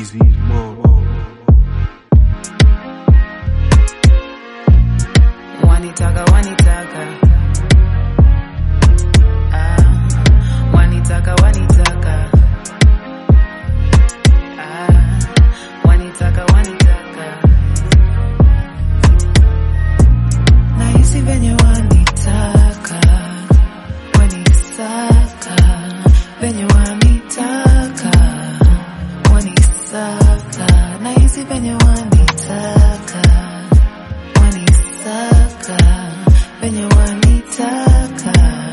Easy Mo. wanitaka wanitaka ah, wanitaka wanitaka ah, wanitaka wanitaka nahisi venye wanitaka wanisaka venye wanitaka wanisaka nahisi venye wanitaka wanisaka venye wanitaka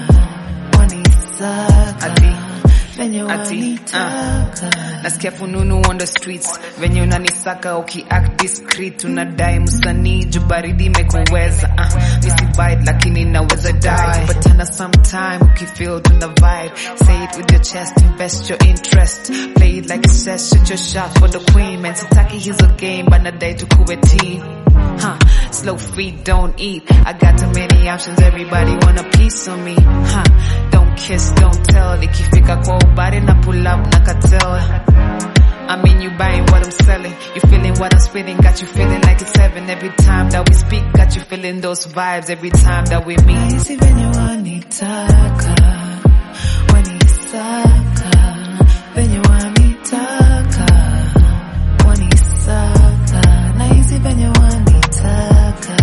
wanisaka venye wanitaka nasikia fununu on the streets venye unanisaka ukiact discreet unadai msanii juu baridi imekuweza uh, misibide lakini naweza die patana sometime ukifeel tuna vibe say it with your chest invest your interest play it like a set shoot your shot for the queen man sitaki hizo game banadai tukuwe team Huh, slow feet don't eat. I got too many options, everybody want a piece of me. Huh, don't kiss, don't tell. Ikifika kwa ubari na pull up na cartel. I mean, you buying what I'm selling. You feeling what I'm spitting, got you feeling like it's heaven. Every time that we speak, got you feeling those vibes. Every time that we meet. nahisi venye wanitaka wanisaka venye wanitaka wanisaka nahisi venye wanitaka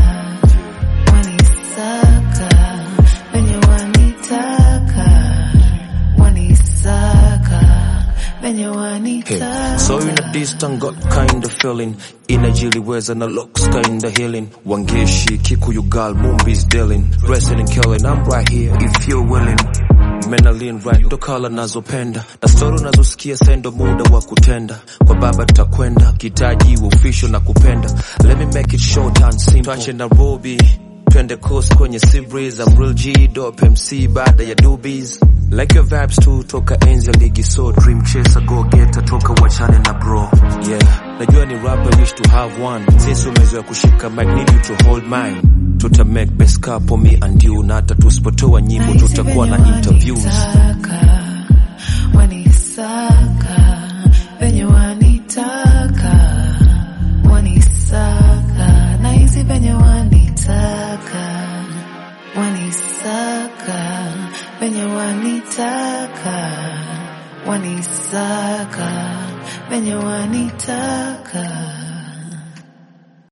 wanisaka venye wanitaka wanisaka venye wanitaka Hey, so in a distant got kind of feeling inajiliweza na looks kind of healing wangeshi kikuyu girl movies dealing wrestling killing I'm right here if you're willing menalin right ndo kala nazopenda na stori unazosikia sendo muda wa kutenda kwa baba tutakwenda kitaji official na kupenda let me make it short and simple tuache Nairobi twende coast kwenye seabreeze I'm real G dope MC baada ya doobies like your vibes tu toka enzi ya ligi so dream chaser go getter toka wachane na bro yeah najua ni rapper wish to have one since umezoea kushika mic need you to hold mine tuta make best couple me and you na hata tusipotoa nyimbo tutakuwa na interviews wanisaka venye wanitaka wanisaka nahisi venye wanitaka wanisaka venye wanitaka wanisaka venye wanitaka